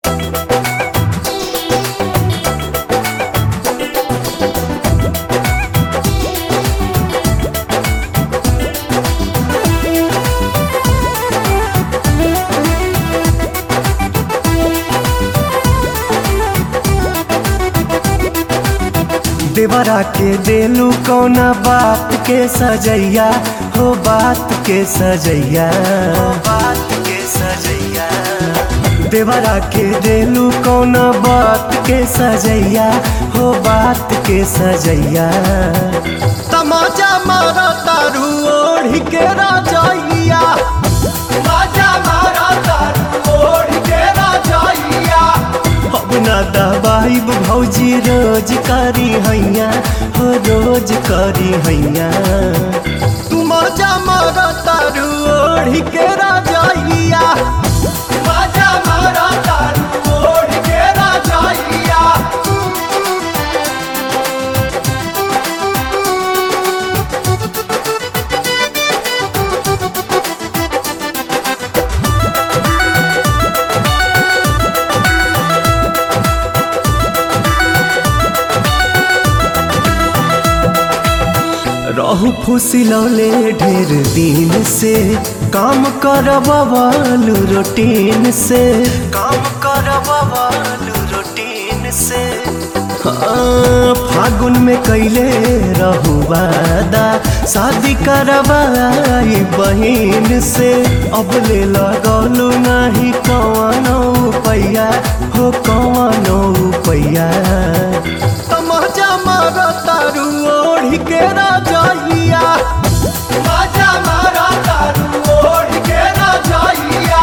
देवरा के देलू कौना बात के सजैया हो बात के सजैया बात के सजैया देवरा के देलू कौना बात के सजैया हो बात के सजैया तमाचा मारा तारू ओढ़ के राजैया तमाचा मारा तारू ओढ़ के राजैया अब ना दबाइब भौजी रोज करी हैया हो रोज करी हैया तू मजा मारा तारू ओढ़ के राजैया मजा मारा तारू ओढ़ के राजैया रहू फुसिलौले ढेर दिन से काम करवालू रूटीन से काम करवालू रूटीन से हाँ, फागुन में कैले रहू वादा शादी करवाई बहिन से अब ले लगलू नहीं कवनो पैया हो कवनो पैया तमाचा मारा तारू ओढ़ के राजैया तमाचा मारा तारू ओढ़ के राजैया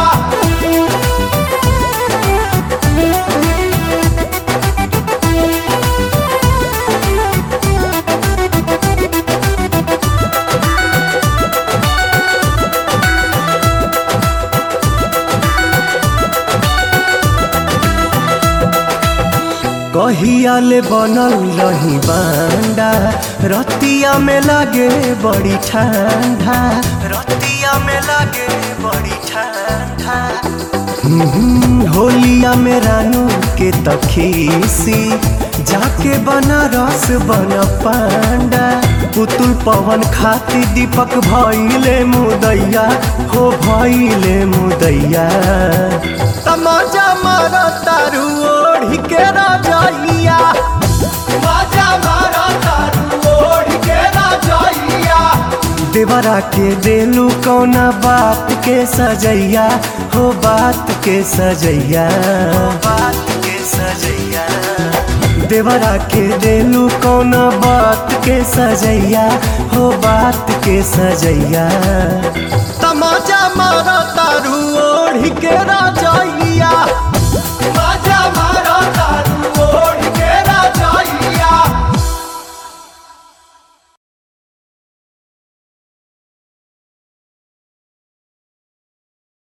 कहिया ले बनल रही बांडा रतिया में लागे बड़ी ठंडा रतिया में लागे बड़ी ठंडा हम्म, होलिया में रानू के तखीसी जाके बनारस बन पांडा पुतुल पवन खाती दीपक भइले मुदैया हो भइले मुदैया तमाचा मारा तारू ओढ़ के राजैया तमाचा मारा तारू ओढ़ के राजैया देवरा के देलू कौना बात के सजैया हो बात के सजैया बात के सजैया देवरा के देलू कौना बात के सजैया हो बात के सजैया तमाचा मारा तारू ओढ़ के राजैया